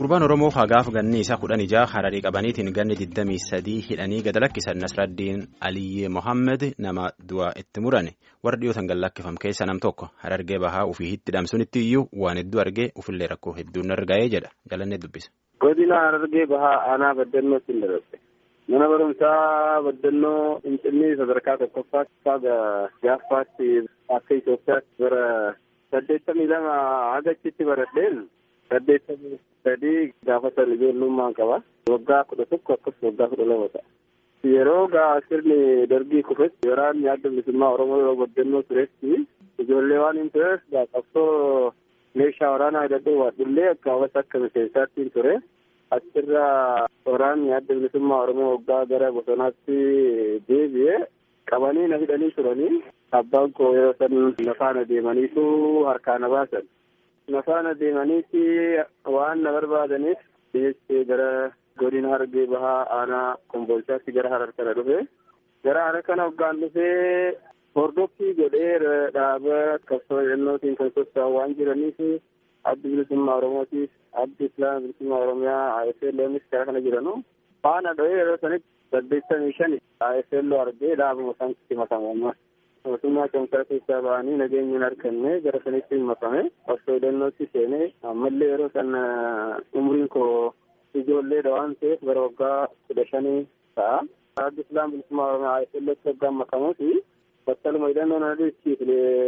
Gurbaan Oromoo hagaaf ganni isaa kudhan ijaa hararii qabaniitiin ganni 23 hidhanii gad lakkisan Nasraddiin Aliyyee Mohammed nama du'aa itti murane warra dhiyootan gad lakkifam keessa nam tokko harargee bahaa ofii itti dhamsunitti iyyuu waan hedduu argee ofillee rakkoo hedduun arga'ee jedha jalannee dubbisa. Godina harargee bahaa aanaa baddannootti hin darbe. Mana barumsaa baddannoo Finfinnee sadarkaa tokkoffaatti gaaffaatti akka Itoophiyaatti bara saddeettamii lama hagachitti baradheen saddeettamii sadii gaafatan ijoollummaan qaba. Waggaa kudha tokko akkasumas waggaa kudha lama ta'a. Yeroo gaa sirni dargii kufetti waraanni adda bilisummaa Oromoo yeroo baddannoo turetti ijoollee waan hin tureef qabsoo meeshaa waraanaa hidhadhee waadhullee akka hawwata akka miseensaatti hin ture. Achirra waraanni adda bilisummaa Oromoo waggaa gara bosonaatti deebi'ee qabanii na hidhanii turanii abbaan koo yeroo san na faana deemaniitu harkaa na baasan. Na faana deemaniiti waan na barbaadaniif dhiyeessee gara godina harargee bahaa aanaa komboolchaatti gara harar kana dhufe. Gara harar kana hoggaan dhufee hordoffii godhee dhaaba qabsoo hidhannootiin kan socho'an waan jiraniif addi bilisummaa Oromootiif addi islaama bilisummaa Oromiyaa AFLOnis karaa kana jiranu faana dho'ee yeroo sanitti saddeettamii shan AFLO argee dhaabuma isaanitti makame ammas. Mootummaa cimsaa keessaa ba'anii nageenya hin arganne gara sanitti hin makame qabsoo hidhannootti seenee ammallee yeroo san umriin koo ijoolleedha waan ta'eef bara waggaa kudha shanii ta'a. Addi islaama bilisummaa Oromiyaa AFLOtti waggaan makamuuti battaluma hidhannoon adiichiif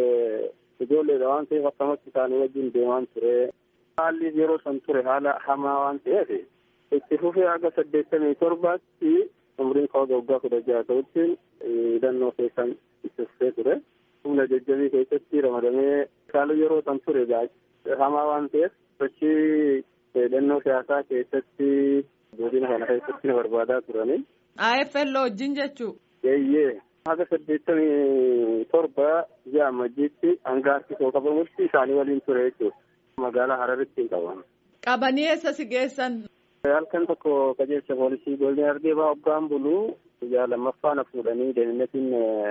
ijoolleedha waan ta'eef akkamatti isaanii wajjin deemaan ture. Haalli yeroo san ture haala hamaa waan ta'eef itti fufee haga saddeettamii torbaatti umriin koo waggaa kudha jaha ta'utti hidhannoo keessan itti fufee ture. Humna jajjabii keessatti ramadamee haala yeroo san ture hamaa waan ta'eef sochii hidhannoo siyaasaa keessatti godina kana keessatti na barbaadaa turani. AFL wajjin jechuu. Eeyyee. haga saddeettamii torba ji'a amajjiitti hanga harkisoo qabamutti isaanii waliin ture jechuudha. Magaalaa Hararitti hin qaban. Qabanii eessa si geessan? Halkan tokko qajeelcha poolisii godina harargee bahaa hoggaan buluu guyyaa lammaffaa na fuudhanii deeninnatiin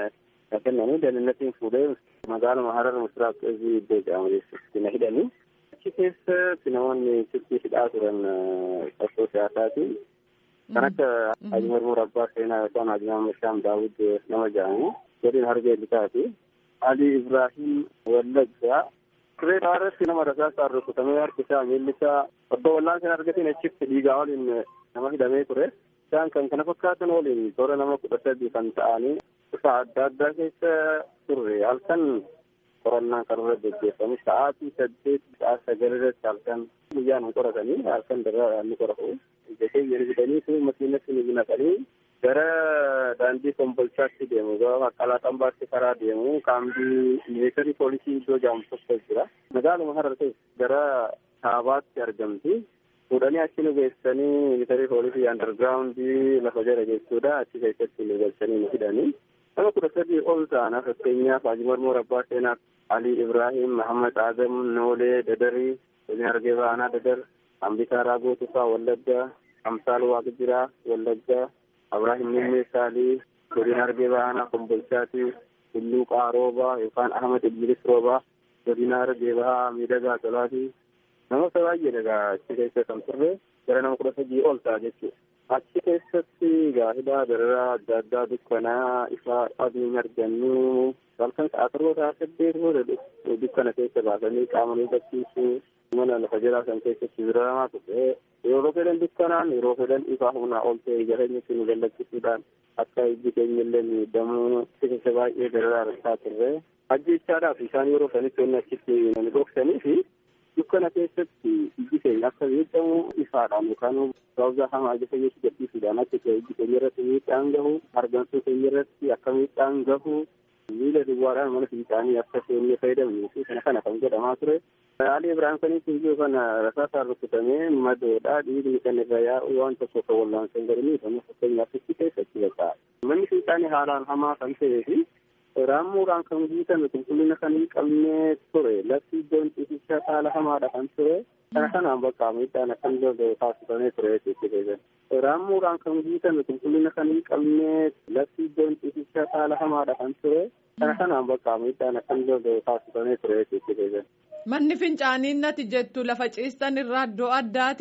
na kennanii deeninnatiin fuudhee magaaluma Harar Misiraaq Ezii iddoo jedhamu keessatti na hidhanii. Achi keessatti namoonni silkii hidhaa turan qabsoo siyaasaatiin kan akka Haji Murmur Abbaa Seenaa yookaan Haji Mahammed Shaam Daawud nama jedhamu godina harargee lixaati. Ali Ibrahim Wallaggaa turee irratti nama rasaasaan rukutamee harki isaa miilli isaa obbo Wallaan sana argatiin achitti dhiigaa waliin nama hidhamee ture. Isaan kan kana fakkaatan waliin toora nama kudha sadii kan ta'anii kutaa adda addaa keessa turre halkan qorannaan kan irra gaggeeffamu sa'aatii saddeet sa'a sagal irratti halkan guyyaan hin qoratanii halkan darraa ni qoratu. Ijjatee jedhanii fi makiinatti ni naqanii gara daandii kombolchaatti deemu gara maqalaa xambaatti karaa deemu kaambii milisharii poolisii iddoo jedhamu tokko jira. Magaaluma harar gara kaabaatti argamti. Fuudhanii achi nu geessanii milisharii poolisii andargiraawundii lafa jala jechuudha. Achi keessatti nu galchanii nu hidhanii. Nama kudha sadii ol ta'an fakkeenyaaf Haji Mormor Abbaa Seenaa, Ali Ibrahim, Mahammad Adam, Noolee, Dadarii, Godina Harargee Bahaa Dadar, Ambisaa Raagoo Tufaa, Wallaggaa, Amsaal Waaqjiraa, Wallaggaa, Abrahiim Nimmee Saalii, Godina Harargee Bahaa Kombolchaati, Tulluu Qaarooba yookaan Ahmad Idris Roobaa, Godina Harargee Bahaa Miidhagaa Tolaati. Namoota baay'ee dhagaa achi keessa kan turre gara nama kudha sadii ol ta'a jechuudha. Achi keessatti gaafilaa dararaa adda addaa dukkanaa ifaa adiin argannu halkan sa'a torba sa'a saddeet booda dukkana keessa baasanii qaama miidhagsiisuu mana lafa jalaa kan keessatti biramaa tuqee yeroo fedhan dukkanaan yeroo fedhan ifaa humnaa ol ta'e jireenyatti nu lallaqqisuudhaan akka ijji keenya illee miidhamuu keessa baay'ee dararaa argaa turre. Ajjechaadhaaf isaan yeroo sanitti wanni achitti nani dhoksanii fi dukkana keessatti ijji keenya akka miidhamu ifaadhaan yookaan sababa hamaa ija keenyatti gadhiisuudhaan akka ijji keenya irratti miidhaan gahu hargansuu keenya irratti akka miidhaan gahu miila duwwaadhaan mana fiixaanii akka seennee fayyadamnuu fi kana kana kan godhamaa ture. Ali Ibrahim kanitti iyyuu kana rasaasaan rukutamee madoodhaa dhiigni kan irra yaa'u waan tokko kan wallaansan godhanii kan fakkeenyaaf itti keessatti baqa. Manni fiixaanii haalaan hamaa kan ta'ee fi raammuudhaan kan guutame qulqullina kan hin qabne ture lafti iddoon ciisichaa haala hamaadha kan ture kana kanaan bakka miidhaan akkan danda'u taasifamee ture jechuudha. Raammuudhaan kan guutame qulqullina kan hin qabne lafti iddoon ciisichaa haala hamaadha kan ture kana kanaan bakka miidhaan akkan danda'u taasifamee ture jechuudha. Manni fincaanii nati jettu lafa ciistan irraa iddoo addaati.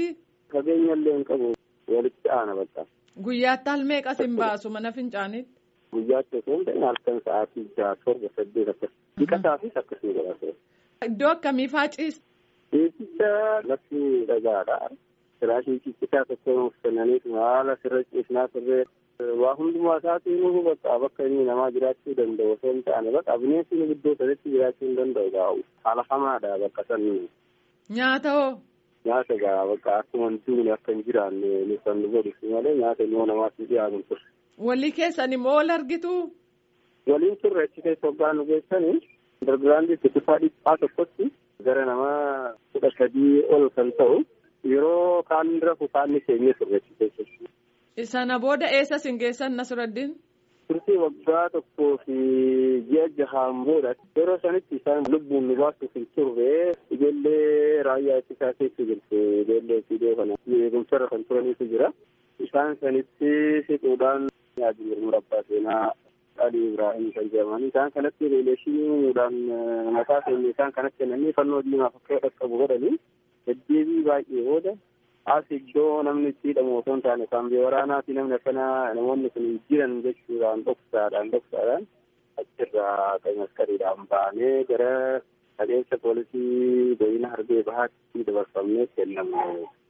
Fageenya illee hin qabu walitti aana bakka. Guyyaatti al meeqas hin baasu mana fincaaniitti? Guyyaatti osoo hin ta'in halkan sa'aatii jaha torba saddeet akkas. Dhiqataafis akkasii godhate. Iddoo akkamii faa ciista? Ciisicha lafti dhagaadha. Firaashii ciccitaa tokko nuuf kennaniif haala sirra ciisnaa sirree waa hundumaa isaatii nuuf bakka bakka inni namaa jiraachuu danda'u osoo hin taane bakka bineensi nu iddoo saditti jiraachuu hin danda'u gaa'u. Haala hamaadha bakka sanni. Nyaata hoo? Nyaata gaa bakka akkuma duuni akka hin jiraanne nu kan nu godhisu malee nyaata immoo namaatti dhiyaatu ture. Walii keessan immoo wal argitu? Waliin turre achi keessa waggaa nu geessanii dargiraandii kutusaa dhiphaa tokkotti gara namaa kudha sadii ol kan ta'u yeroo kaan rafu kaan keenyee turre achi keessatti. Sana booda eessa sin geessan Nasruddin? Turtii waggaa tokkoo fi ji'a jahaan booda yeroo sanitti isaan lubbuun nu baasuuf hin turre ijoollee raayyaa ittisaa keessa jirtu ijoollee fiidee kana eegumsarra kan turaniitu jira. Isaan sanitti siquudhaan yaadu murabbaa seenaa Ali Ibrahim kan jedhaman isaan kanatti riileeshiniidhaan mataa keenya isaan kanatti kennanii fannoo diimaaf akka dhaqqabu godhanii deddeebii baay'ee booda as iddoo namni itti hidhamu osoo hin taane kan waraanaa fi namni akkana namoonni kun jiran jechuudhaan dhoksaadhaan dhoksaadhaan achirraa kan maskariidhaan baanee gara qajeelcha poolisii godina harbee bahaatti dabarfamnee kennamu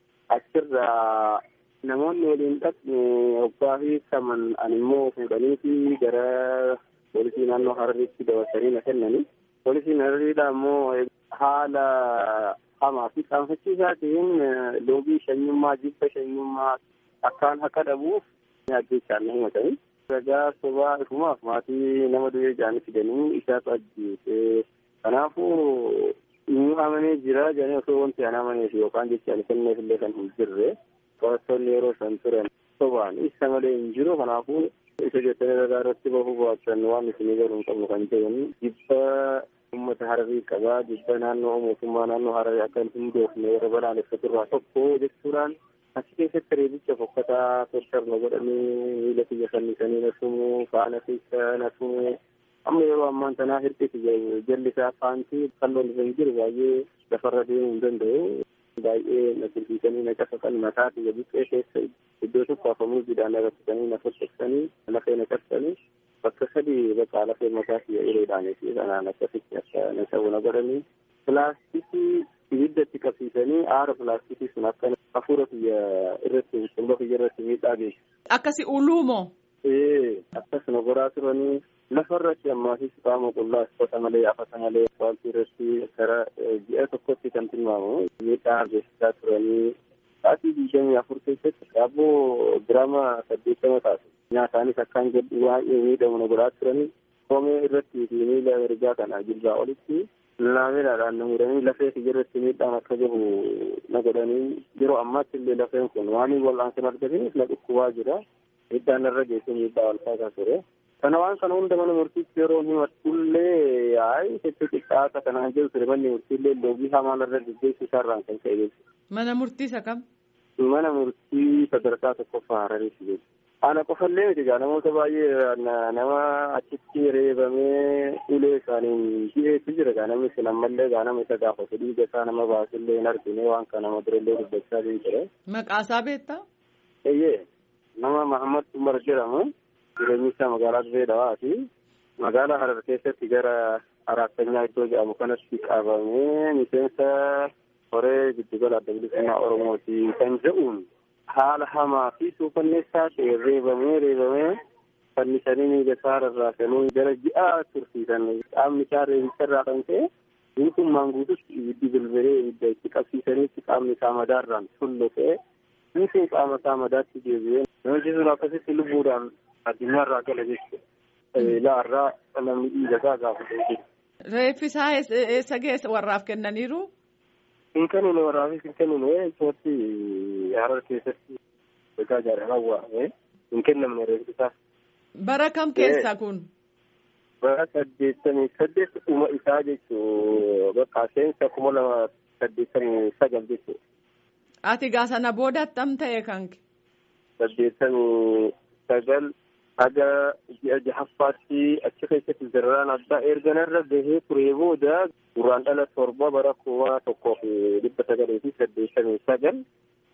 achirraa namoonni waliin dhaqne waggaa fi saman ani immoo fuudhaniiti gara poolisii naannoo hararitti dabarsanii na kennani poolisiin harariidha immoo haala hamaa fi qaanfachiisaa ta'een loogii shanyummaa jibba shanyummaa akkaan akka dhabuuf ajjechaan na himatanii ragaa sobaa ifumaaf maatii nama du'ee jaanii fidanii isaatu ajjeese kanaafuu nu amanee jira jedhanii osoo wanti an amaneef yookaan jechaan kenneef illee kan hin jirre qorattoonni yeroo san turan sobaan isa malee hin jiru kanaafuu isa jettanii ragaa irratti bahuu baachan waan isinii garuu hin qabnu kan jedhan jibba ummata hararii qabaa jibba naannoo mootummaa naannoo hararii akka hin hundoofne warra balaaleffaturraa tokko jechuudhaan achi keessatti reebicha fokkataa tortorna godhanii miila kiyya fannisanii na tumu faana keessa na tumu amma yeroo ammaan tanaa hir'isi jalli isaa faantii kalloon irra hin jiru baay'ee lafarra deemuu hin danda'u baay'ee na tulfiisanii na cafaqan mataa kiyya buqqee keessa iddoo tokko afamuuziidhaan na rakkisanii na fottoqsanii lafee na cabsanii bakka sadii bakka lafee mataa kiyya uleedhaanii fi kanaan akkasitti akka na ta'u na godhanii pilaastikii ibidda itti qabsiisanii aara pilaastikii sun akka hafuura kiyya irratti qumba kiyya irratti miidhaa geessu. Akkasi uluumoo? Ee akkasuma godhaa turanii lafarratti ammaafis qaama qullaa uffata malee afata malee wanti irratti gara ji'a tokkotti kan tilmaamu miidhaa geessisaa turanii sa'aatii digdamii afur keessatti daabboo giraama saddeettama taatu nyaataanis akkaan jedhu baay'ee miidhamu na godhaa turanii koomee irratti fi miila ergaa kana jilbaa olitti laameedhaan na muranii lafee kiyya irratti miidhaan akka gahu na godhanii yeroo ammaatti illee lafeen kun waan wal'aansan argataniif na dhukkubaa jira miidhaan irra geessee miidhaa walfaataa ture. kana waan kana hunda mana murtiitti yeroo himatullee yaa'i hedduu xiqqaata kanaan jiru ture manni murtiillee loogii hamaan irra gaggeessu isaarraan kan ka'e jechuudha. Mana murtii isa kam? Mana murtii sadarkaa tokkoffaa Harariiti jechuudha. Ana qofallee miti egaa namoota baay'ee nama achitti reebamee ulee isaaniin dhiyeessu jira egaa namni sun ammallee egaa nama isa gaafatu dhiiga isaa nama baasullee hin argine waan kana nama durallee dubbachaa jiru ture. Maqaasaa beektaa? Eeyyee nama Mahammad Umar jedhamu. jireenyi isaa magaalaa Dirree Dhawaati. Magaalaa Harar keessatti gara Araattanyaa iddoo jedhamu kanatti qabamee miseensa horee giddugala adda bilisummaa Oromooti kan jedhuun haala hamaa fi suukanneessaa ta'e reebamee reebamee fannisanii miila isaa rarraasanii gara ji'a tursiisan qaamni isaa reebicha irraa kan ta'e guutummaan guutus ibiddi bilbilee ibidda itti qabsiisaniitti qaamni isaa madaarraan tullu ta'e guutuu qaama isaa madaatti deebi'ee namichi sun akkasitti lubbuudhaan addunyaarraa gala jechuudha. Laarraa namni dhiiga isaa gaafate jechuudha. Reeffi isaa eessa geessa warraaf kennaniiru? Hin kennine warraafis hin kennine isumatti harar keessatti egaa jaalalaa waa'ee hin kennamne reeffi isaa. Bara kam keessa kun? Bara saddeettamii saddeet dhuma isaa jechuu bakka seensa kuma lama saddeettamii sagal jechuudha. Ati gaa sana booda attam ta'e kanke? Saddeettamii sagal haga ji'a jahaffaatti achi keessatti zarraan addaa erga narra gahee turee booda duraan dhala torba bara kuma tokkoo fi dhibba sagalii fi saddeettamii sagal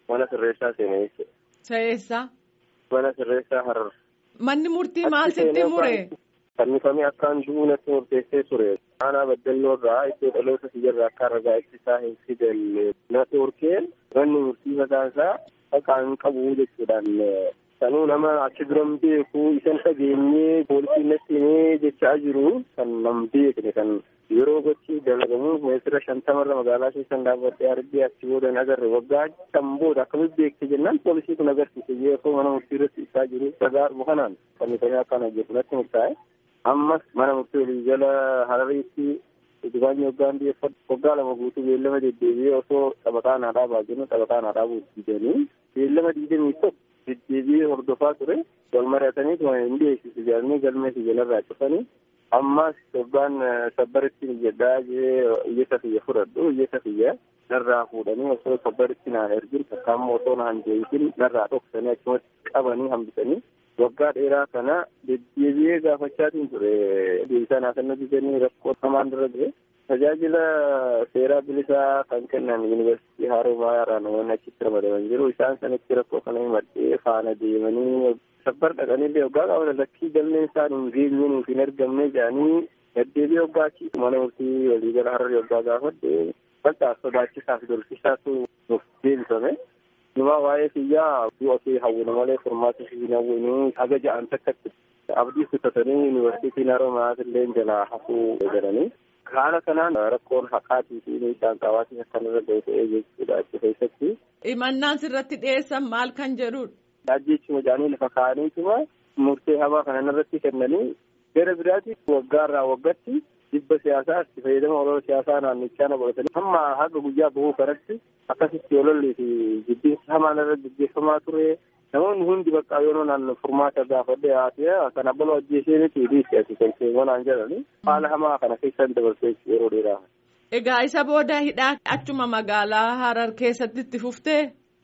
mana sirreessaa seene jechuudha. Sa'eessaa. Mana sirreessaa harar. Manni murtii maal sitti mure? Fannifamee akkaan du'uu natti murteessee ture. Aanaa baddalloo irraa iddoo dhaloota siyyarraa akka ragaa ittisaa hin fidalle natti urkeen manni murtii mataa isaa haqaan qabu jechuudhaan sanuu nama achi biran beeku isan dhageenyee poolisiin natti himee jechaa jiru kan nam beekne kan yeroo gochi dalagamu meetira shantamarra magaalaa keessan dhaabbadhee argee achi booda hin agarre waggaa kan booda akkamitti beekte jennaan poolisii kun agarsiise yeroo mana murtii irratti ibsaa jiru dhagaa dhumu kanaan fannifamee akkaan hojjetu natti murtaa'e ammas mana murtii walii jala harariitti Dubaanyi waggaan biyyeeffatu waggaa lama guutuu beellama deddeebi'ee osoo taphataa naa dhaabaa jennu taphataa naa dhaabuu diidanii beellama diidamii tokko deddeebi'ee hordofaa ture wal mari'atanii tuma hin dhiyeessisu jedhanii galmee siyyalarraa cufanii ammas waggaan sabbaritti jedhaa jee iyyata kiyya fudhadhu iyyata kiyya narraa fuudhanii osoo sabbaritti naan ergin takkaammoo osoo naan deebisin narraa dhoksanii achumatti qabanii hambisanii waggaa dheeraa kana deddeebi'ee gaafachaatiin ture deebisaa naa kennu didanii rakkoo hamaan dura ture tajaajila seeraa bilisaa kan kennan yuunivarsiitii Haroomayaa irraa namoonni achitti ramadaman jiru isaan sanitti rakkoo kana himadhee faana deemanii sabbar dhaqanii waggaa qaban lakkii galmeen isaan hin geenye nuuf hin argamne jedhanii deddeebi'ee waggaa achi mana murtii waliigala hararri waggaa gaafadhe bal'aa sodaachisaaf dorsisaatu nuuf deebifame. Numaa waa'ee kiyyaa du'a kee hawwina malee furmaata hin hawwinuu haga ja'an takkatti abdii kutatanii yuunivarsiitiin Haroomayaa illee jalaa hafuu jedhanii. Haala kanaan rakkoon haqaatii fi miidhaan qabaatee akkan irra ga'e ta'ee jechuudha achi keessatti. Himannaan sirratti dhiyeessan maal kan jedhudha? Ajjeechuma jedhanii lafa kaa'aniituma murtee hamaa kanan irratti kennanii gara biraatti waggaarraa waggatti dhibba siyaasaa itti fayyadama olola siyaasaa naannichaa na godhatanii hamma haga guyyaa bahuu kanatti akkasitti ololli fi jibbiinsi hamaan irra gaggeeffamaa ture. Namoonni hundi bakka yeroo naan furmaata gaafadhe haasee kan abbaloo ajjeesee miti dhiisti ati kan seenwanaan jedhani haala hamaa kana keessan dabarsee yeroo dheeraa. Egaa isa booda hidhaa achuma magaalaa Harar keessatti itti fuftee?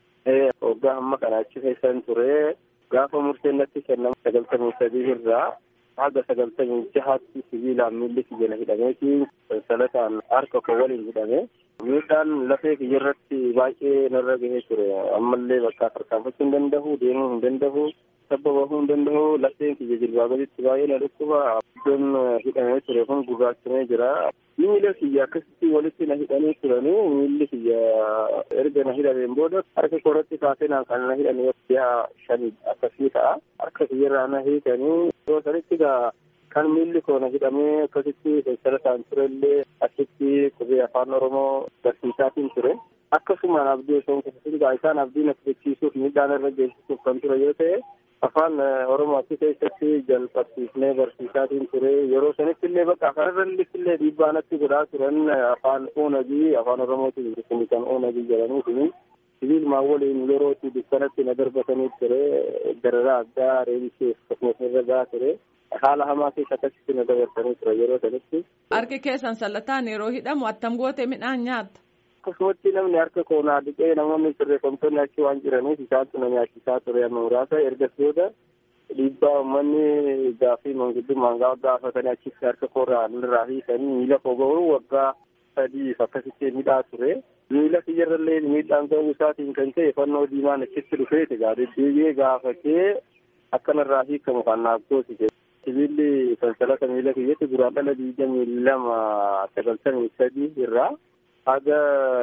Waggaa amma kana achi keessan ture gaafa murteen natti kennamu sagaltamii sadii irraa haga sagaltamii jahaatti sibiilaan miilli kiyya hidhameeti salataan harka koo waliin hidhame. miidhaan lafee kiyya irratti baay'ee narra gahee ture ammallee bakka tarkaanfachuu hin danda'u deemuu hin danda'u sabba bahuu hin danda'u lafeen kiyya jilbaa gaditti baay'ee na dhukkuba iddoon hidhamee ture kun gurraachamee jira miila kiyya akkasitti walitti na hidhanii turanii miilli kiyya erga na hidhameen booda harka koorratti kaasee naan kan na hidhame ji'a shanii akkasii ta'a harka kiyya irraa na hiikanii yoo sanitti gaa kan miilli koona hidhamee akkasitti salataan turellee achitti qubee afaan oromoo barsiisaatiin ture akkasumaan abdii osoo hin isaan abdii na fudhachiisuuf miidhaan irra geessisuuf kan ture yoo ta'e afaan oromoo achi keessatti jalqabsiifnee barsiisaatiin ture yeroo sanitti illee bakka afaan irratti illee dhiibbaa natti godhaa turan afaan oonagii afaan oromootiin kun kan oonagii jedhanii sibiilumaan waliin yerootti dukkanatti na darbatanii ture dararaa addaa reebisee akkasumas irra gahaa ture. haala hamaa keessa akkasitti na dabarsanii ture yeroo sanitti. Harki keessan sallataan yeroo hidhamu attam goote midhaan nyaatta. Akkasumatti namni harka koonaa dhiqee namoonni sirreeffamtoonni achi waan jiraniif isaantu na nyaachisaa ture amma muraasa ergas booda dhiibbaa uummanni gaaffii manguddummaan gaafatanii achitti harka koorraa irraa hiikanii miila koo ga'uu waggaa sadiif akkasitti midhaa ture. Miila kiyyarrallee miidhaan ga'uu isaatiin kan ta'e fannoo diimaan achitti dhufeeti gaa deddeebi'ee gaafatee akkanarraa hiikamu kan naaf goosise. sibiilli sansalata miila kiyyatti duraan dhala digdamii lama sagaltamii sadii irraa haga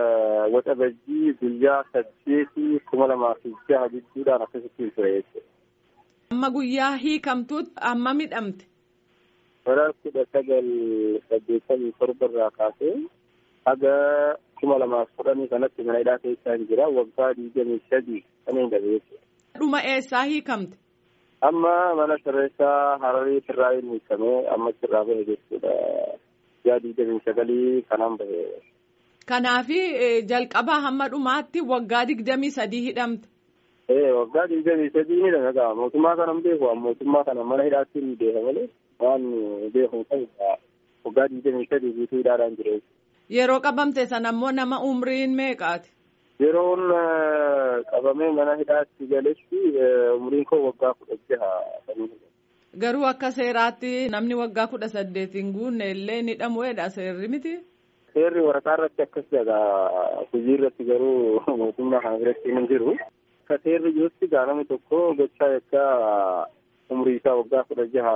waxa bajjii guyyaa saddeetii kuma lamaa fi jaha jidduudhaan akkasitti ture jechuudha. Amma guyyaa hiikamtuutti amma midhamte. Bara kudha sagal saddeettamii torba irraa kaasee haga kuma lamaaf kudhanii kanatti mana hidhaa keessaa hin jira waggaa digdamii sadii kan hin dhabe jechuudha. Dhuma eessaa hiikamte? amma mana sirreessaa hararii irraa hin hiikamee amma irraa bahe jechuudha yaa digdamii sagalii kanaan bahe. Kanaafi jalqabaa hamma dhumaatti waggaa digdamii sadii hidhamte. Ee waggaa digdamii sadii ni dhaga'a mootummaa kana hin beeku mootummaa kana mana hidhaatti ni beeka malee waan beeku ta'e waggaa digdamii sadii guutuu hidhaadhaan jira. Yeroo qabamte sana ammoo nama umriin meeqaati? Yeroon qabamee mana hidhaatti galetti umriin koo waggaa kudha jaha. Garuu akka seeraatti namni waggaa kudha saddeet hin guunne illee ni hidhamuudha seerri miti. seerri waraqaa irratti akkas jedha hojii irratti garuu mootummaa kana biratti hin jiru. Akka seerri jirutti gaalami tokko gochaa yakka umrii isaa waggaa kudha jaha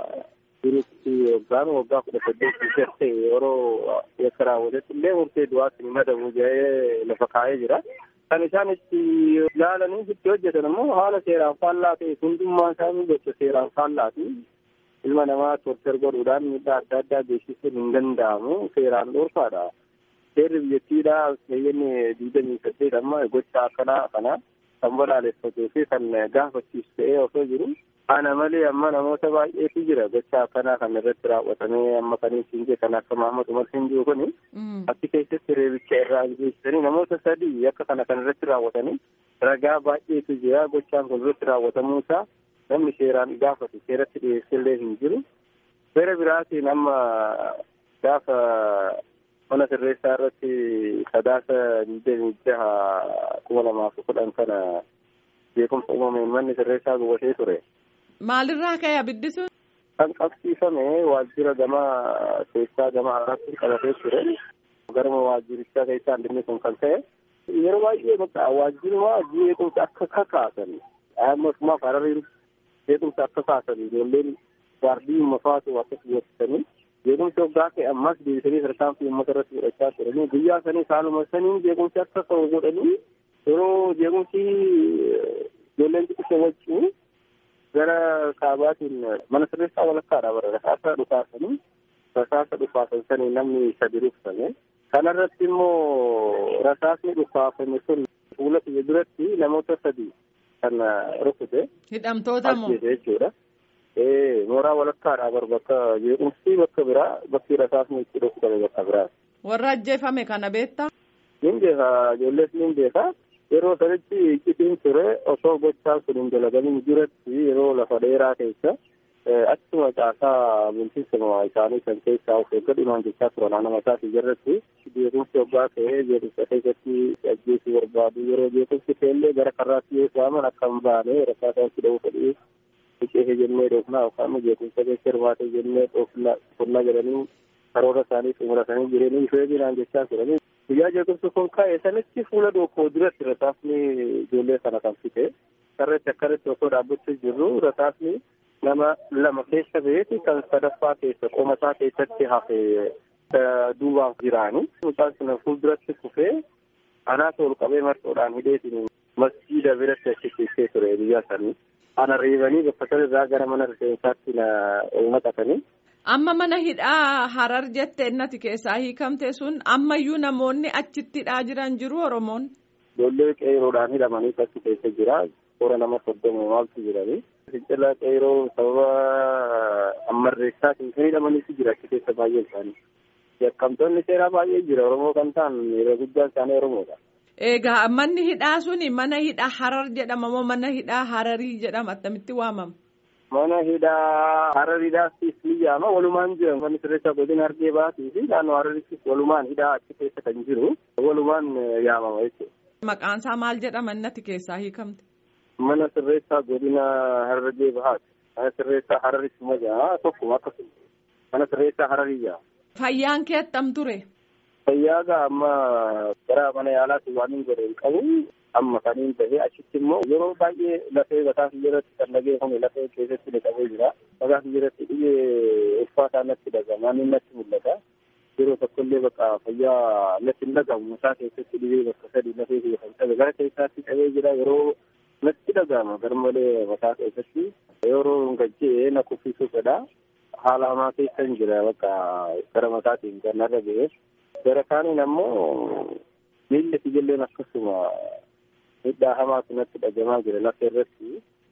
jirutti yookaan waggaa kudha saddeetti garte yeroo yakka raawwatetti illee murtee du'aatti ni madabu jedhee lafa kaa'ee jira. Kan isaan itti ilaalanii itti hojjetan immoo haala seeraan faallaa ta'e hundummaa isaanii gocha seeraan faallaati. Ilma namaa tortar godhuudhaan miidhaa adda addaa geessisuun hin danda'amu seeraan dhoorkaadha. Seerri biyyattiidhaa keeyyanni digdamii saddeet amma gocha akkanaa kana kan balaaleffatee fi kan gaafachiisu ta'ee osoo jiru. Ana malee amma namoota baay'eetu jira gocha akkanaa kan irratti raawwatamee amma kan ittiin kan akka Mahamad Umar hin jiru kuni. Achi keessatti reebicha irraa geessisanii namoota sadii akka kana kan irratti raawwatanii ragaa baay'eetu jira gochaan kun irratti raawwatamuu isaa namni seeraan gaafatu seeratti dhiyeessillee hin jiru. Seera biraatiin amma gaafa mana sirreessaa irratti sadaasa digdamii jaha kuma lamaaf kudhan kana beekumsa uumameen manni sirreessaa gubatee ture. Maalirraa ka'e abiddi sun? Kan qabsiifame waajjira gama keessaa gama alaatti qabatee ture. Garuma waajjirichaa keessaa inni kun kan ta'e. Yeroo baay'ee bakka waajjiruma beekumsa akka kakaasan. Ammas hararii beekumsa akka kaasan ijoolleen gaardii mafaatu akkas gootanii beekumsa waggaa ta'e ammas deebisanii tarkaanfii uummata irratti fudhachaa turanii guyyaa sanii saaluma saniin beekumsi akka ta'u godhanii yeroo beekumsi ijoolleen xixiqqoo wajjin gara kaabaatiin mana sirreessaa walakkaadha bara rasaasa dhukaasanii rasaasa dhukaasan sanii namni sadi ruksame kanarratti immoo rasaasni dhukaafame sun fuula kiyya duratti namoota sadi kan rukute hidhamtoota moo jechuudha. mooraa walakkaadha bar bakka jeequmsi bakka biraa bakki rasaasni itti dhukutame bakka biraa. warra ajjeefame kana beektaa? Nin beeka ijoollees nin beeka yeroo sanitti iccitiin ture osoo gochaan sun hin dalagamin jiratti yeroo lafa dheeraa keessa achuma caasaa bulchiinsa isaanii kan keessaa of eeggadhumaan jechaa turan naannoo mataatii jirratti beekumsi waggaa ta'ee beekumsa keessatti ajjeesuu barbaadu yeroo beekumsi ta'ellee gara karraatti yoo waaman akka hin baane rakkaataa itti dha'uu fedhii biqee jennee dhoofnaa yookaan beekumsa keessa hirmaatee jennee dhoofnaa jedhanii karoora isaanii xumuratanii jireenyi ishee biraan jechaa turanii guyyaa jeequmsi kun ka'e sanitti fuula dookoo duratti rasaasni ijoollee sana kan fite sarreetti akkanatti osoo dhaabbachuu jirru rasaasni nama lama keessa beeti kan sadaffaa keessa qomasaa keessatti hafe duubaan jiraani mucaan sun fuulduratti kufee anaasa ol qabee marxoodhaan hidheetiin masjiida biratti achi keessee ture guyyaa sanii ana reebanii bakka sanarraa gara mana rifeensaatti na naqatanii. Amma mana hidhaa harar jette innati keessaa hiikamte sun ammayyuu namoonni achitti hidhaa jiran jiru Oromoon. Ijoollee qeeroodhaan hidhamanii achi keessa jira. Toora nama soddoma maaltu jiranii. Fincila qeeroo sababa ammarreessaatiin kan hidhamaniitu jira achi keessa baay'een isaanii. Yakkamtoonni seeraa baay'ee jira Oromoo kan ta'an yeroo guddaan isaanii Oromoodha. Egaa manni hidhaa suni mana hidhaa harar jedhama moo mana hidhaa hararii jedhama attamitti waamama? Mana hidhaa harariidhaas ni jaama walumaan jira manni sirreessaa godina argee baatii fi naannoo hararittis walumaan hidhaa achi keessa kan jiru walumaan yaamama jechuudha. Maqaan isaa maal jedhama innati keessaa hiikamte? Mana sirreessaa godina harargee bahaati. Mana sirreessaa hararitti majaa tokkuma akkasuma. Mana sirreessaa hararii jaama. Fayyaan kee attam ture? Fayyaagaa amma gara mana yaalaatti waan hin godhe hin qabu. amma kaniin ta'ee achitti immoo yeroo baay'ee lafee mataa irratti kan dhageeffame lafee keessatti dhiqamee jira. Mataa irratti dhibee ulfaataa natti dhagama inni natti mul'ata. Yeroo tokkollee bakka fayyaa natti hin dhagamu mataa keessatti dhibee bakka sadii lafee kiyya kan qabe gara keessaatti qabee jira yeroo natti dhagama garmalee mataa keessatti yeroo gajjee na kuffisuu fedha. Haala hamaa keessa hin jira bakka gara mataatiin kan narra ga'e. Gara kaaniin ammoo miilli ijoolleen akkasuma miidhaa hamaatu natti dhagamaa jira lafa irratti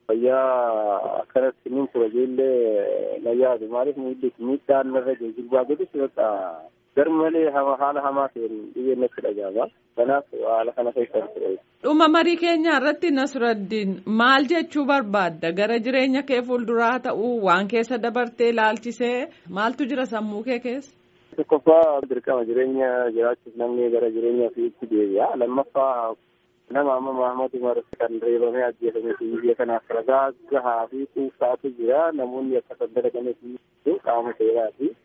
fayyaa akkanatti nin tura ijoollee na yaadu maaliif miilli miidhaan narra jiru jilbaa godhus bakka garmalee haala hamaa ta'een dhiyyeen natti dhagama kanaaf haala kana keessa ture. Dhuma marii keenya irratti Nasraddiin maal jechuu barbaadda gara jireenya kee fuulduraa ta'uu waan keessa dabartee ilaalchisee maaltu jira sammuu kee keessa? Tokkoffaa dirqama jireenya jiraachuuf namni gara jireenya ofiitti deebi'a. Lammaffaa nama amma Mahamad Umar kan reebamee ajjeefame fi biyya kanaaf ragaa gahaa fi kuusaatu jira. Namoonni akka saddara gameefi qaama seeraati.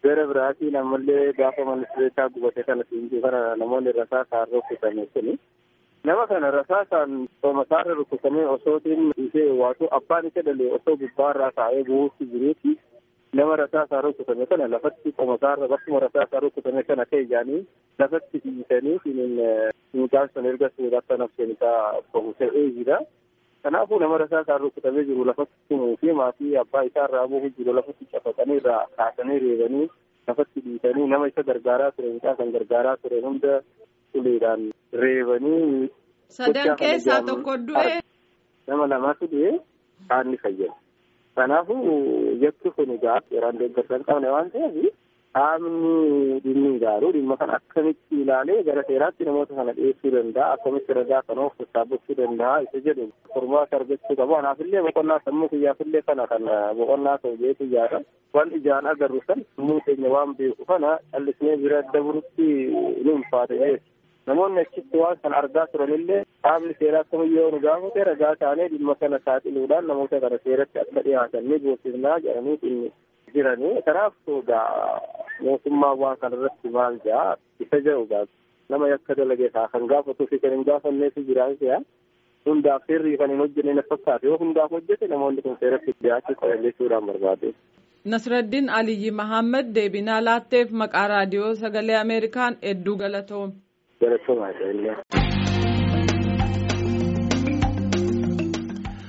gara biraatiin ammallee gaafa ministeeraa gubate kana siinjii kana namoonni rasaasaan rukutame kuni nama kana rasaasaan soomasaarra rukutamee osootiin ishee waatu abbaan isa dhalee osoo gubbaarraa taa'ee bu'uutti jiruuti nama rasaasaan rukutame kana lafatti qomasaarra bakkuma rasaasaan rukutame kana ta'e jaanii lafatti dhiisanii mucaan sun erga suuraa akka nafseen isaa bahu ta'ee jira. Kanaafuu nama rasaasaan rukutamee jiru lafatti tumuu fi maatii abbaa isaa irraa bu'u jiru lafatti cafaqanii irraa kaasanii reebanii lafatti dhiisanii nama isa gargaaraa ture mucaa kan gargaaraa ture hunda uleedhaan reebanii. Sadan keessaa tokko du'e. Nama lamatu du'e kaanni fayyada. Kanaafuu jakki kun egaa seeraan deeggarsa hin qabne waan ta'eef qaamni dhimmi ilaalu dhimma kana akkamitti ilaalee gara seeraatti namoota kana dhiyeessuu danda'a akkamitti ragaa kana of sassaabachuu danda'a isa jedhu furmaata argachuu qabu kanaafillee boqonnaa sammuu kiyyaafillee kana kan boqonnaa ta'u jeetu ijaara waan ijaan agarru san sammuu keenya waan beeku kana callisnee bira dabarutti ni ulfaata jechuudha. namoonni achitti waan kana argaa turanillee qaamni seeraa kamiyyoo nu gaafate ragaa taanee dhimma kana saaxiluudhaan namoota kana seeratti akka dhiyaatan ni goosifnaa jedhanii inni jiranii kanaaf mootummaa waan kana irratti maal jaa isa jedhu gaa nama yakka dalagee isaa kan gaafatuu fi kan hin gaafanneetu jiraan se'a hundaaf seerri kan hin hojjenne na fakkaate yoo hundaaf hojjete namoonni kun seeratti dhiyaachuu qaban jechuudhaan barbaade. Nasraddiin Aliyyi Mahammed deebinaa laatteef maqaa raadiyoo sagalee Ameerikaan hedduu galatoome. Galatoomaa